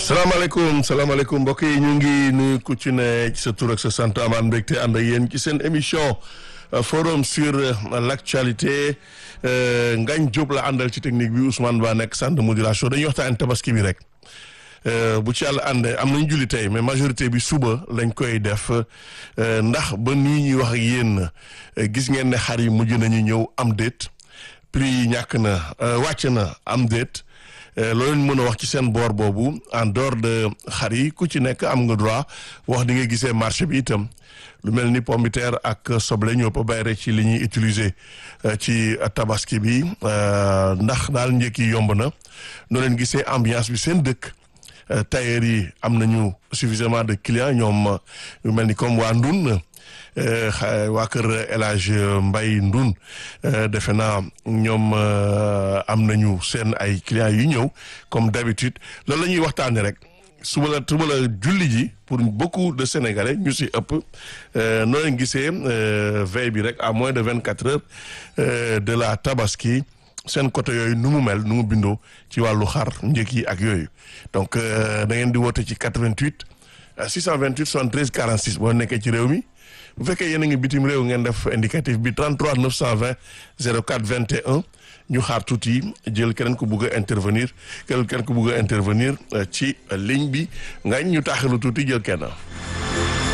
salaamaaleykum salaamaaleykum mbokk yi ñu ngi nuyu ku ci ne ci sa tur ak sa sant amaan mbégte ànd ak yéen ci seen émission forum sur l' actualité Ngagne Diop la àndal ci technique bi Ousmane Ba nekk centre de modulation dañuy waxtaan tabaski bi rek bu ci yàlla àndee am nañ julli tey mais majorité bi suba lañ koy def ndax ba nii ñuy wax ak yéen gis ngeen ne xar yi mujj nañu ñëw am déet prix yi ñàkk na wàcc na am déet loolu mën a wax ci seen boor boobu en dehors de xar yi ku ci nekk am nga droit wax di nga gisee marché bi itam lu mel ni pomme de terre ak soble ñoo ko bay rek ci li ñuy utiliser ci tabaski bi ndax daal njëkk yi yomb na noo leen gisee ambiance bi seen dëkk tailleur yi am nañu suffisamment de clients ñoom yu mel ni comme waa Ndun waa kër El Hadj Mbaye Ndun defe naa ñoom am nañu seen ay clients yu ñëw comme d'habitude loolu la ñuy waxtaanee rek suba la suba la julli ji pour beaucoup de sénégalais ñu si ëpp noo leen gisee veille bi rek à moins de vingt quatre heures de la tabaski seen côté yooyu nu mu mel nu mu bindoo ci wàllu xar njëkk yi ak yooyu donc da ngeen di woote ci 88 628 73 46 boo nekkee ci réew mi. bu fekkee yéen a ngi bitim réew ngeen def indicatif bi 33 920 04 21 ñu xaar tuuti jël keneen ku bugg a intervenir keneen ku bugg a intervenir ci ligne bi nga ñu taaxilu tuuti jël kenn.